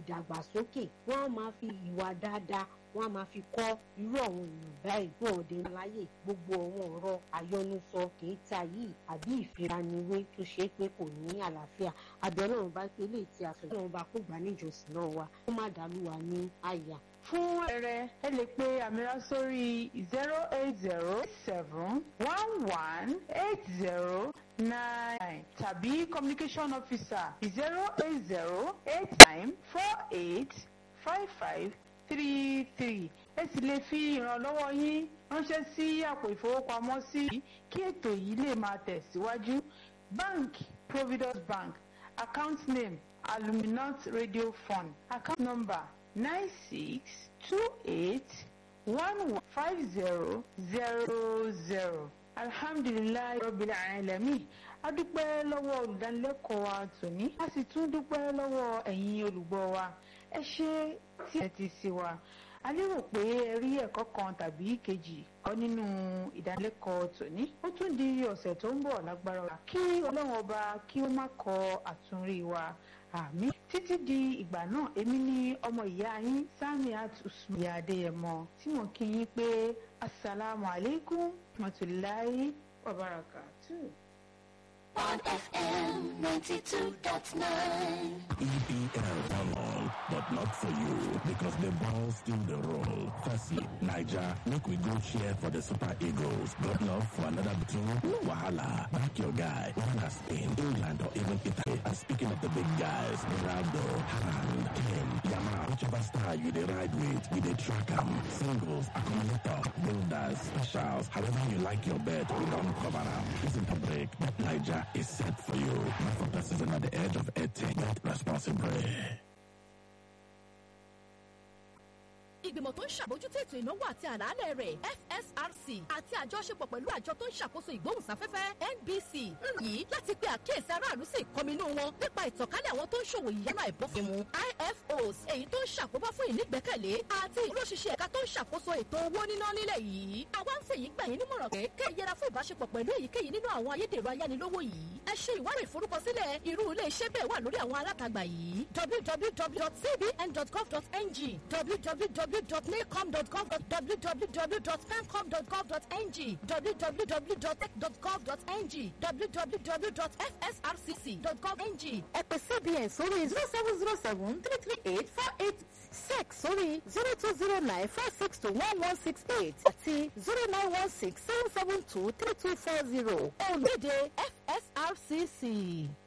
ìdàgbàsókè wọ́n á máa fi ìwà dáadáa wọ́n á máa fi kọ́ irú àwọn èèyàn báyìí wọn ò dé láyè gbogbo àwọn ọ̀rọ̀ àyọnusọ kìí ta yìí àbí ìfiraniwé tó ṣe é pé kò ní àlàáfíà àbẹ̀ ọlọ́run bá pé lè ti àṣọ ọlọ́run bá kó gbà níjọsìn náà wa kó má dàlú wa ní àyà. fún ẹrẹ ẹ lè pe àmìlá sórí zero eight zero seven one one eight zero nine tàbí communication officer zero eight zero eight nine four eight five five three three ẹ sì lè fi ìrànlọ́wọ́ yín ránṣẹ́ sí àpò ìfowópamọ́sí kí ètò yìí lè máa tẹ̀síwájú bank providence bank account name aluminant radio fund account number nine six two eight one one five zero zero zero alhamdulilayi rabbil alamin a dúpẹ́ lọ́wọ́ olùdánilẹ́kọ̀ọ́ wa tòní a sì tún dúpẹ́ lọ́wọ́ ẹ̀yin olùgbọ́ wa ẹ ṣe tí ẹ ti sí wa a lérò pé ẹ rí ẹ̀kọ́ kan tàbí kejì kọ́ nínú ìdánilẹ́kọ̀ọ́ tòní ó tún di ọ̀sẹ̀ tó ń bọ̀ lágbára wa kí ọlọ́run ọba kí ó má kọ àtúnrí wa àmì títí di ìgbà náà èmi ní ọmọ ìyá yín Samiat Usman ìyá Adéyẹmọ tí mo kí yín pé asalaamu aleykum matulayi wabarakatuh. on FM 92.9. EPL one all, but not for you because the ball still the roll. Firstly, Niger, make we go cheer for the Super Eagles. Got love for another team? No wahala. Back your guy. One as Spain, England, or even Italy. And speaking of the big guys, Ronaldo, Haaland, Kane, Yamal, whichever star you dey ride with, we dey track 'em. Singles, accumulator, builders, specials, however you like your bet, we don't cover 'em. Listen to break. Bet Niger is set for you. Not for persons at the edge of 18. Bet responsibly. ìgbìmọ̀ tó ń ṣàbójútó ètò ìnáwó àti àlàálẹ̀ rẹ̀ FSRC àti àjọṣepọ̀ pẹ̀lú àjọ tó ń ṣàkóso ìgbóhùnsáfẹ́fẹ́ NBC ń yìí láti pe àkíyèsí aráàlú sí ìkọminú wọn nípa ìtànkálẹ̀ àwọn tó ń ṣòwò ìyára ìbọ́fẹ̀mù IFOs èyí tó ń ṣàkóbá fún ìnígbẹ́kẹ̀lé àti ìlóṣìṣẹ́ ẹ̀ka tó ń ṣàkóso ètò owó níná nílẹ̀ yìí àwa ń fèyí gbà yín nímọ̀ràn pé kẹ́ ẹ yẹra fún ìbáṣepọ̀ pẹ̀lú èyíkéyìí nínú àwọn ayédèrú ayánilówó yìí ẹ ṣe ìwádìí ìforúkọsílẹ̀ irú ilé iṣẹ́ bẹ́ẹ̀ wà lórí àwọn alátagbà yìí www.cbn.gov.ng www.nacom.gov www.femcom.gov.ng www.tech.gov.ng www.fsrcc.gov.ng ẹ pè cbn sórí zero seven zero seven three three eight four eight six sórí zero two zero nine four six two one one six eight àti zero nine one six seven seven two three two four zero olùdíje fsrcc.